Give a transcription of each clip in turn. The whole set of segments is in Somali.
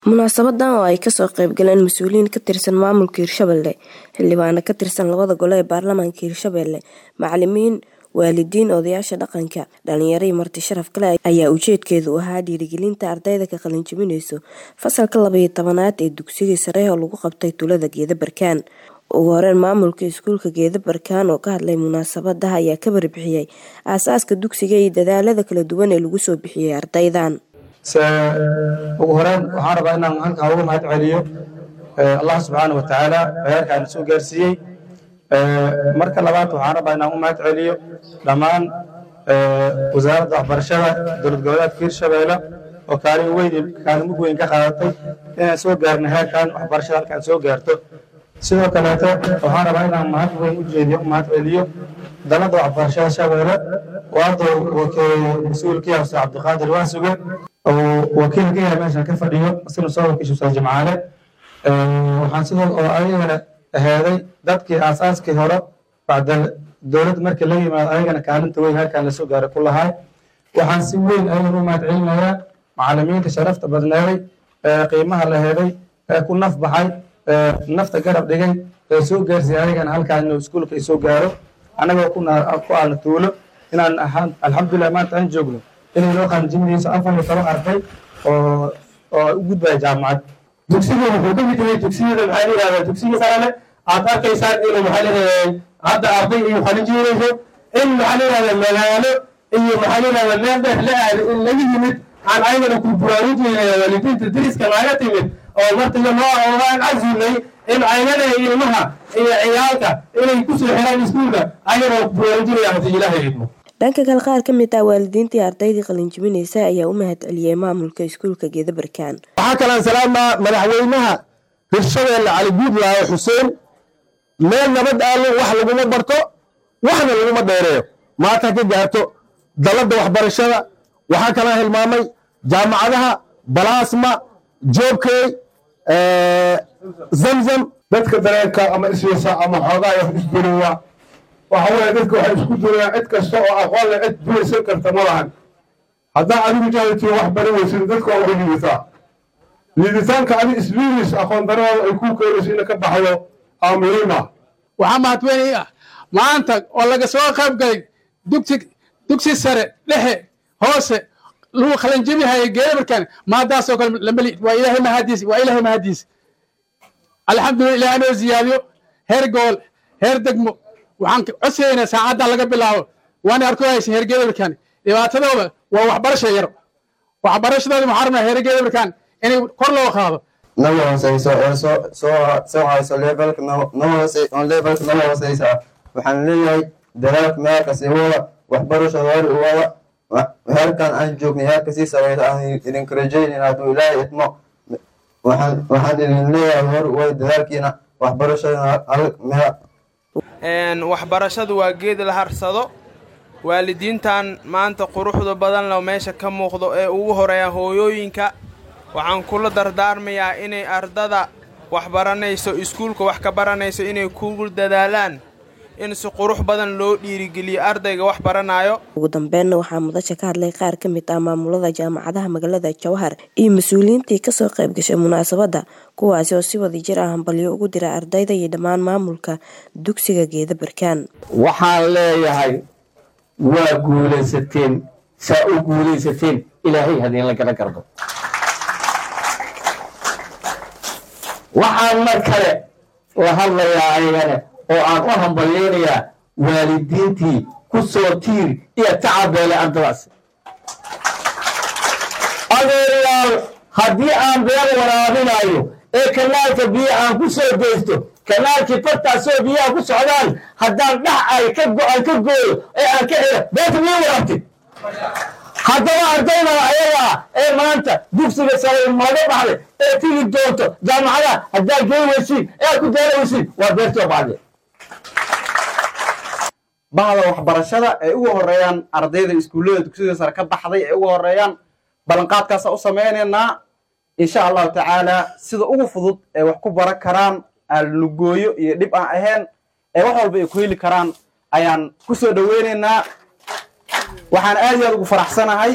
munaasabadan oo ay kasoo qayb galeen mas-uuliyiin ka tirsan maamulka hirshabelle xildhibaano ka tirsan labada gole ee baarlamaanka hirshabelle macalimiin waalidiin odayaasha dhaqanka dhalinyaro iyo marti sharaf kale ayaa ujeedkeedu ahaa dhiirigelinta ardayda ka qalinjibineyso fasalka labaiyo tobanaad ee dugsiga sare oo lagu qabtay tulada geeda barkaan ugu horeyn maamulka iskuulka geeda barkaan oo ka hadlay munaasabadaha ayaa ka barbixiyey aasaaska dugsiga iyo dadaalada kala duwan ee lagu soo bixiyey ardaydan ugu horeyn waxaan rabaa inaan halkaa ugu mahad celiyo allah subxaana wa tacaala heerkaan soo gaarsiiyey marka labaad waxaan rabaa inaan u mahad celiyo dhammaan wasaaradda waxbarashada dowlad goboleedka hirshabeelle oo kaalin weyn kaalin mug weyn ka qaadatay inaan soo gaarno heerkan waxbarashada halkaan soo gaarto sidoo kaleeto waxaan rabaa inaan mahad weyn u jeediyo mahad celiyo dalada waxbarashada shabeelle waado mas-uulkii hose cabdiqaadir waasuge oo wakiil ka yahay meeshan ka fadhiyo isna soo wakiisha ustaad jimcaale waxaan sidoo oo ayagana aheeday dadkii aasaaskii hore bacda dowladda markii la yimaado ayagana kaalinta weyn halkan lasoo gaaray ku lahay waxaan si weyn ayagana u mahad celinayaa macalimiinta sharafta badneeday ee qiimaha la heeday ee ku naf baxay nafta garab dhigay ee soo gaarsiiyay ayagana halkaan inuu iskuulka ay soo gaaro annagoo ku aalna tuulo inaan alxamdulilah maanta aan joogno inay noo qaanjibinayso afar iyo toban arday oo oo u gudbaya jaamacad dugsiga wuxuu ka mid yahay dugsiyada maxaa la yidhahdaa dugsiga sare aad arkaysaan inuu maxaa la yidhahdaa hadda arday iyo qalinjibinayso in maxaa la yidhahdaa magaalo iyo maxaa la yidhahdaa meel dheer la aado in laga yimid aan ayagana ku buraarujinaya waalidiinta deriska naaga timid oo martiga noo aan casimnay in aynada ilmaha iyo ciyaalka inay ku soo xiraan iskuulka ayagana ku buraarujinaya hadii ilaahay idmo dhanka kale qaar ka mid ah waalidiintii ardaydii qalinjibinaysa ayaa u mahad celiyey maamulka iskuulka geeda barkaan waxaa kalaan salaamaa madaxweynaha hirshabeelle cali guudlaayo xuseen meel nabad aalo wax laguma barto waxna laguma dheereeyo maanta ka gaarto dalladda waxbarashada waxaa kalaa hilmaamay jaamacadaha balaasma joobkey zamzam dadka dareenka ama isweysa ama xoogaa wax isdulowa waxa weeye dadka waxay isku dulayaan cid kasta oo aqoon leh cid dulaysan karta ma lahan haddaa adigu jahiltiyo wax bari weysid dadka waa uga liidataa liiditaanka adi isbiiris aqoon darada ay kuu keenayso ina ka baxdo aa muhiim ah waxaa mahadweynay ah maanta oo laga soo qayb galay dugsi dugsi sare dhexe hoose lagu qalanjebihaya geedabarkan maadaasoo kale lamali waa ilaahay mahadiis waa ilaahay mahadiis alxamdulillah ilaah anoo ziyaadiyo heer gobol heer degmo waxaan codsaynaa saacaddan laga bilaabo waana arko haysa heer geedabarkan dhibaatadooda waa waxbarasha yar waxbarashadooda waxaa rabnaa heer geedabarkan inay kor loo qaado naga hooseyso oo soo soo soo hayso levelka naga hoose on levelka naga hooseysa waxaan leeyahay dadaalka meelka sii wada waxbarashada hor u wada heerkan aan joognay heerka sii sareysa aan idinka rajaynayn hadduu ilaahay idmo waxaan waxaan idin leeyahay hor u wada dadaalkiina waxbarashada waxbarashadu waa geed la harsado waalidiintan maanta quruxda badan leh meesha ka muuqdo ee ugu horeeya hooyooyinka waxaan kula dardaarmayaa inay ardada wax baranayso iskuulka wax ka baranayso inay ku dadaalaan in si qurux badan loo dhiirigeliyo ardayga wax baranaayo ugu dambeynna waxaa mudasha ka hadlay qaar ka mid ah maamulada jaamacadaha magaalada jawhar iyo mas-uuliyiintii kasoo qayb gashay munaasabadda kuwaasi oo si wada jir ah hambalyo ugu dira ardayda iyo dhammaan maamulka dugsiga geeda barkaan waxaan leeyahay waa guulaysateen saa u guulaysateen ilaahay hadiinla gala gardo waxaan mar kale la hadlayaa ayagana oo aan u hambalyeynayaa waalidiintii ku soo tiir iyo tacabeelay ardadaas adeerayaal haddii aan beer waraabinayo ee kanaalka biyo aan ku soo deysto kanaalkii fartaasoo biyaha ku socdaan haddaan dhax ay ka go-an ka gooyo ee aan ka xiro beerta miya waraabtid haddaba ardayda ayagaa ee maanta dugsiga sare maga baxday ee tigi doonto jaamacadaha haddaad gey weysiin ee aad ku daala weysiin waa beertoo bacde bahda waxbarashada ay ugu horeeyaan ardayda iskuullada dugsiyada sare ka baxday ay ugu horeeyaan ballanqaadkaasa u samaynaynaa insha allahu tacaala sida ugu fudud ee wax ku baran karaan aalugooyo iyo dhib aan ahayn ee wax walba ay ku heli karaan ayaan ku soo dhoweynaynaa waxaan aad iyo aad ugu faraxsanahay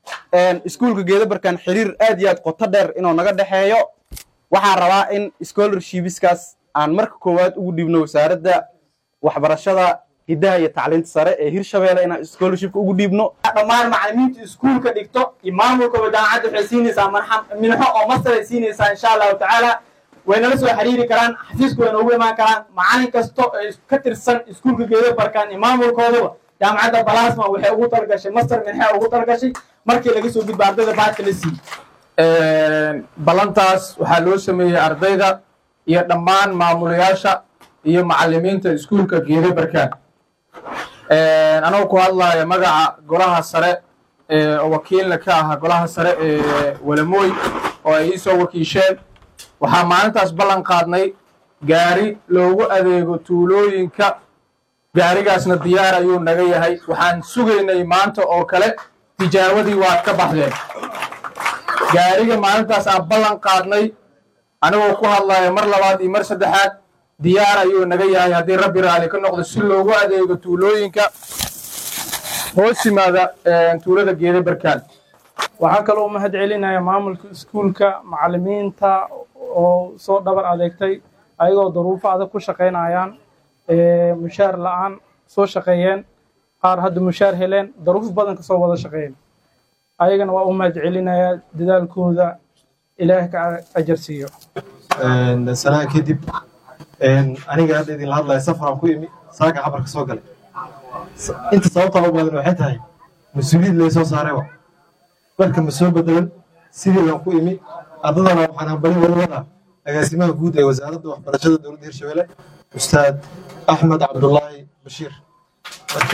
iskuulka geedabarkan xiriir aad iyo aad qoto dheer inuu naga dhexeeyo waxaan rabaa in scholarshipskaas aan marka koowaad ugu dhiibno wasaaradda waxbarashada hiddaha iyo tacliinta sare ee hirshabeelle inaan scholarshipka ugu dhiibno dhammaan macallimiinta iskuulka dhigto iyo maamulkaba jaamacadda waxay siinaysaa marxam minxo oo master ay siinaysaa insha allahu tacaala waynala soo xiriiri karaan xafiisku wayna ugu imaan karaan macallin kasto ee ka tirsan iskuulka geedabarkan iyo maamulkoodaba jaamacadda balasma waxay ugu talgashay master minxe ugu talgashay markii laga soo gudba ardayda baadka la siiyey ballantaas waxaa loo sameeyey ardayda iyo dhammaan maamulayaasha iyo macallimiinta iskuulka geeda barkaan anagoo ku hadlaya magaca golaha sare oo wakiilna ka aha golaha sare ee walamooy oo ay iisoo wakiisheen waxaa maalintaas ballan qaadnay gaari loogu adeego tuulooyinka gaarigaasna diyaar ayuu naga yahay waxaan sugaynay maanta oo kale tijaawadii waad ka baxdeen gaariga maalintaas aan ballan qaadnay anigoo ku hadlaya mar labaad iyo mar saddexaad diyaar ayuu naga yahay haddii rabbi raali ka noqdo si loogu adeego tuulooyinka hoos yimaada tuulada geeda barkaan waxaan kaloo u mahad celinaya maamulka iskuulka macallimiinta oo soo dhabar adeegtay ayagoo duruufo adag ku shaqaynayaan mushaar la-aan soo shaqeeyeen qaar hadda mushaar heleen daruuf badan kasoo wada shaqeeyeen ayagana waa u mahad celinayaa dadaalkooda ilaah ka ajar siiyo sanaa kadib aniga hadda idinla hadlaya safaraan ku imi saaka xabarka soo galay inta sababtaa u badan waxay tahay mas-uuliyad laysoo saarayba marka ma soo bedelan sidii baan ku imi ardadana waxaan hambali wada wadaa agaasimaha guud ee wasaaradda waxbarashada dowladda hirshabelle ustaad axmed cabdullaahi bashiir marka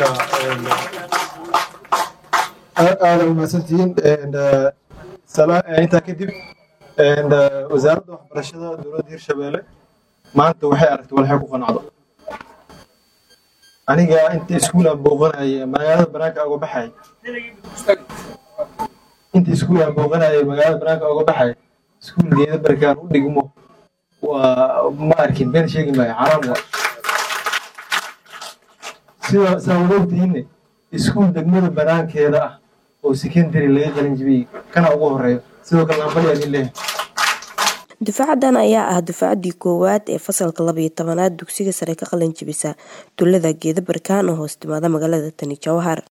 aada umahadsantihiin intaa kadib wasaaradda waxbarashada dowladda hirshabelle maanta waxay aragtay walxay ku qanacdo aniga inta iskuul aan booqanaya magaalada banaanka uga baxay inta iskuul aan booqanaya magaalada banaanka uga baxay iskuul geeda barkaan u dhigmo waa ma arkin been sheegi maayo xaraam waa sida saa wada ogtihiinne iskuul degmada banaankeeda ah oo secondary laga qalin jibiyey kana ugu horeeyo sidoo kale nambali aan leeyahay dufaacadan ayaa ah dufaacaddii koowaad ee fasalka labayo tobanaad dugsiga sare ka qalin jibisa tuulada geeda barkaan oo hoos timaada magaalada tani jawhar